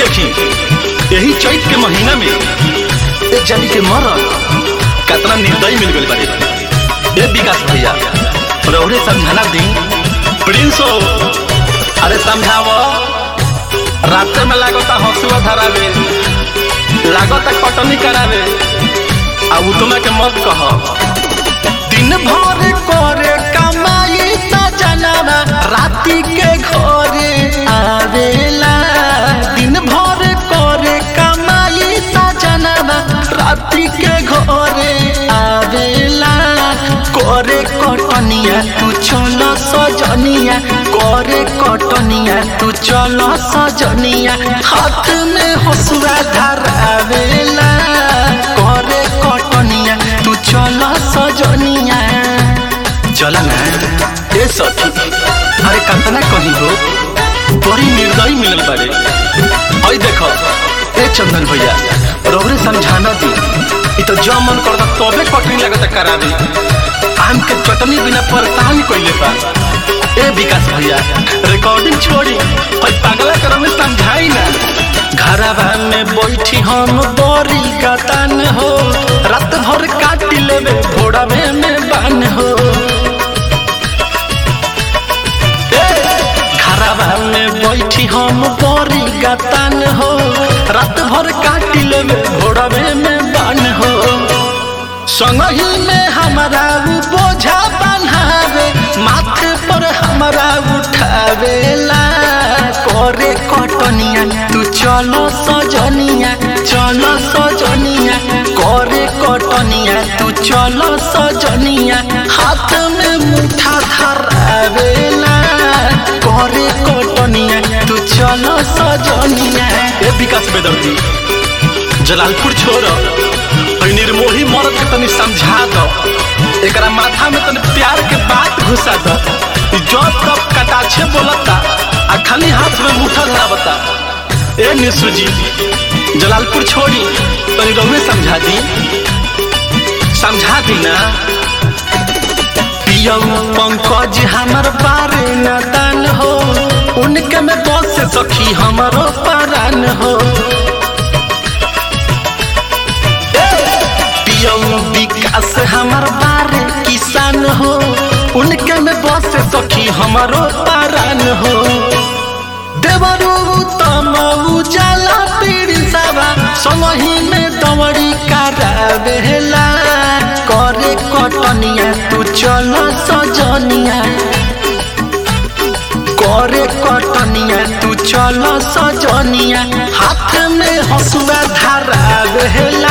देखी यही चैत के महीना में एक जानी के मरल कतना निर्दयी मिल गई बारे ए विकास भैया रौरे समझाना दी प्रिंस हो अरे समझाव रास्ते में लागता हंसुआ धरावे लागता कटनी करावे आ उतमा के मत कह दिन भर करे कमाई सजनवा राति के घरे आवेला दिन भर करे कमाई सजनवा राति के घरे आवेला करे कटनिया तू चल सजनिया करे कटनिया तू चल सजनिया हाथ में हसुआ धरावेला करे कटनिया तू चल सजनिया चल ना ए सखी अरे कतना कही हो बड़ी निर्दयी मिलल बारे आई देखो ए चंदन भैया रौरे समझाना दी इ तो जो मन करता तबे कटनी लगता करा दी आम के चटनी बिना परेशान कइले बा ए विकास भैया रिकॉर्डिंग छोड़ी और पागला करो में समझाई ना घरवा में बैठी हम बड़ी गतान हो रात भर काट लेवे भोड़ावे में बान हो घरवा में बैठी हम बड़ी गतान हो रात भर काट लेवे भोड़ावे में बान हो संगही में हमारा उ बोझा बन्हावे माथे पर हमारा उठावेला करे कटनिया तू चलो सजनिया चलो सजनिया करे कटनिया तू चलो सजनिया हाथ में मुठा धरावेला करे कटनिया तू चलो सजनिया ए विकास बेदर्दी जलालपुर छोड़ निर्मोही मर्द के तनी समझा दो एकरा माथा में तनी प्यार के बात घुसा दो जब तब कटाछे बोलता आ खाली हाथ में मुठा धरावता ए निशु जी जलालपुर छोड़ी तनी रहुए समझा दी समझा दी ना पियऊ पंकज हमर बारे नदान हो उनके में बस सखी हमारो परान हो पियऊ विकास हमर बारे किसान हो उनके में बस सखी हमारो पारान हो देवरू तम उजाला पीड़ी सवा समही में दवड़ी करावेला करे कटनिया तू चल सजनिया करे कटनिया तू चल सजनिया हाथ में हसुआ धरावेला